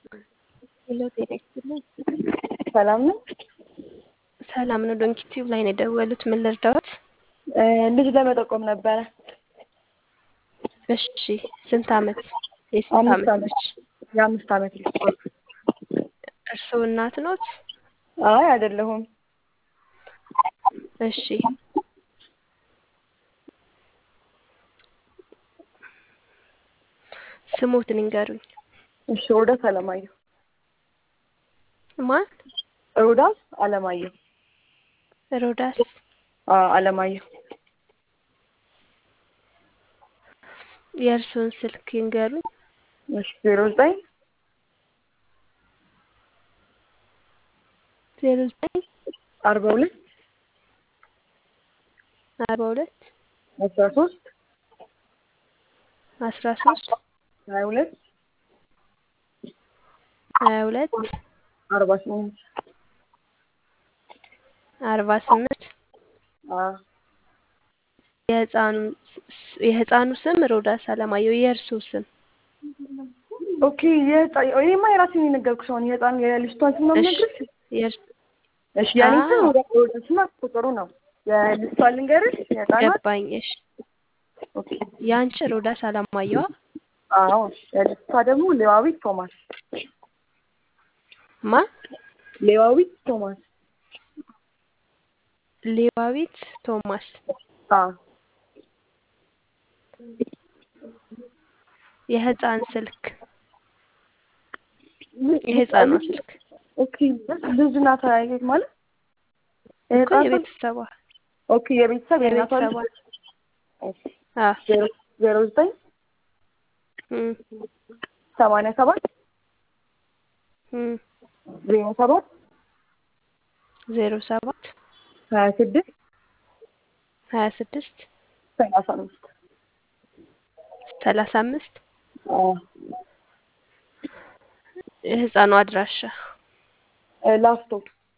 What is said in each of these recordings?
ሄሎ ጤና ይስጥልኝ። ሰላም ነው። ሰላም ነው። ዶንኪ ቲዩብ ላይ ነው የደወሉት። ምን ልርዳዎት? ልጅ ለመጠቆም ነበረ። እሺ ስንት አመት? የስንት አምስት አመት አመት። ልጅ? የአምስት አመት ልጅ። እርስዎ እናት ኖት? አይ አይደለሁም። እሺ ስሞትን ይንገሩኝ። እሺ ሮዳስ አለማየሁ። ማን? ሮዳስ አለማየሁ። ሮዳስ አዎ አለማየሁ። የእርስዎን ስልክ ይንገሩኝ። እሺ ዜሮ ዘጠኝ ዜሮ ዘጠኝ አርባ ሁለት አርባ ሁለት አስራ ሶስት አስራ ሶስት ሀያ ሁለት ሀያ ሁለት አርባ ስምንት አርባ ስምንት አዎ የህፃኑ ስ- የህፃኑ ስም ሮዳስ አለማየሁ። የእርስዎ ስም? ኦኬ የህፃን ይሄማ የራሴን የነገርኩሽ አሁን የህፃን የልጅቷን ስም ነው እሺ የምነግርሽ። የእርስ እሺ የኔ ስም አዎ ሮዳ- ሮዳስ እና ቁጥሩ ነው። የልጅቷን ልንገርሽ የህፃኗን ገባኝ። እሺ ኦኬ የአንቺ ሮዳስ አለማየሁ አዎ የልጅቷ ደግሞ ሌዋዊት ቶማስ ማን? ሌዋዊት ቶማስ ሌዋዊት ቶማስ። አዎ የህፃን ስልክ የህፃኗ ስልክ ኦኬ ልጅ ናት አያየት ማለት እኮ የህፃን ስልክ የቤተሰቧ ኦኬ የቤተሰብ የእናቷ ልጅ የቤተሰቧ እሺ አ ዜሮ ዜሮ ዘጠኝ እም ሰማንያ ሰባት እም ዜሮ ሰባት ዜሮ ሰባት ሀያ ስድስት ሀያ ስድስት ሰላሳ አምስት ሰላሳ አምስት አዎ የህፃኗ አድራሻ እ ላፍቶ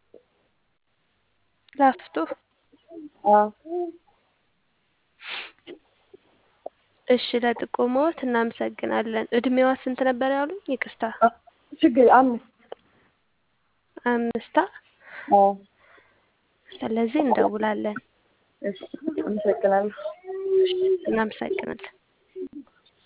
ላፍቶ። አዎ እሺ ለጥቆማዎት እናመሰግናለን። እድሜዋ ስንት ነበር ያሉኝ? ይቅርታ አ- ችግር አምስት አምስታ። አዎ ስለዚህ እንደውላለን። እሺ አመሰግናለሁ እናመሰግናለን።